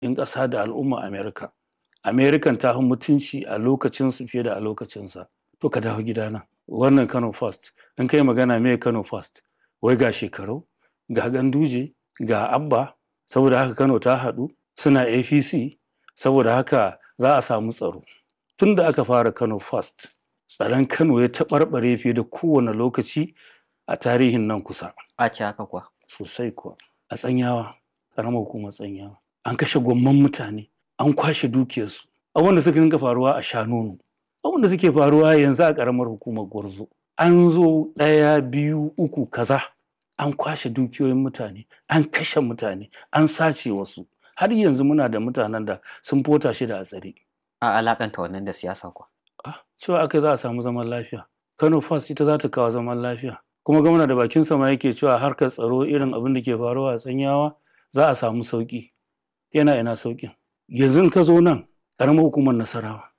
in ƙasa da al'umma Amerika. Amerikan ta fi mutunci a lokacinsu fiye da a lokacinsa. To ka dawo gidana. Wannan Kano First. In kai magana me Kano First? Wai ga shekaru, ga ganduje, ga abba, saboda haka Kano ta haɗu, suna APC, saboda haka za a samu tsaro. Tun da aka fara Kano First, tsaron Kano ya taɓarɓare fiye da kowane lokaci a tarihin nan kusa. A ce haka kuwa. Sosai kuwa. A tsanyawa, ƙaramar hukumar tsanyawa. An kashe gwamman mutane, an kwashe dukiyarsu. Abin da suka dinga faruwa a Shanonu. Abin da suke faruwa yanzu a ƙaramar hukumar Gwarzo. An zo ɗaya, biyu, uku, kaza. An kwashe dukiyoyin mutane, an kashe mutane, an sace wasu. Har yanzu muna da mutanen da sun fota shi da a tsare. A alakanta wannan da siyasa kuwa. Ah, cewa aka za a samu zaman lafiya. Kano First ita za ta kawo zaman lafiya. Kuma gwamna da bakin sama yake cewa harkar tsaro irin abin da ke faruwa a tsanyawa za a samu sauƙi. Yana ina sauƙin. Yanzu ka zo nan ƙaramar hukumar Nasarawa.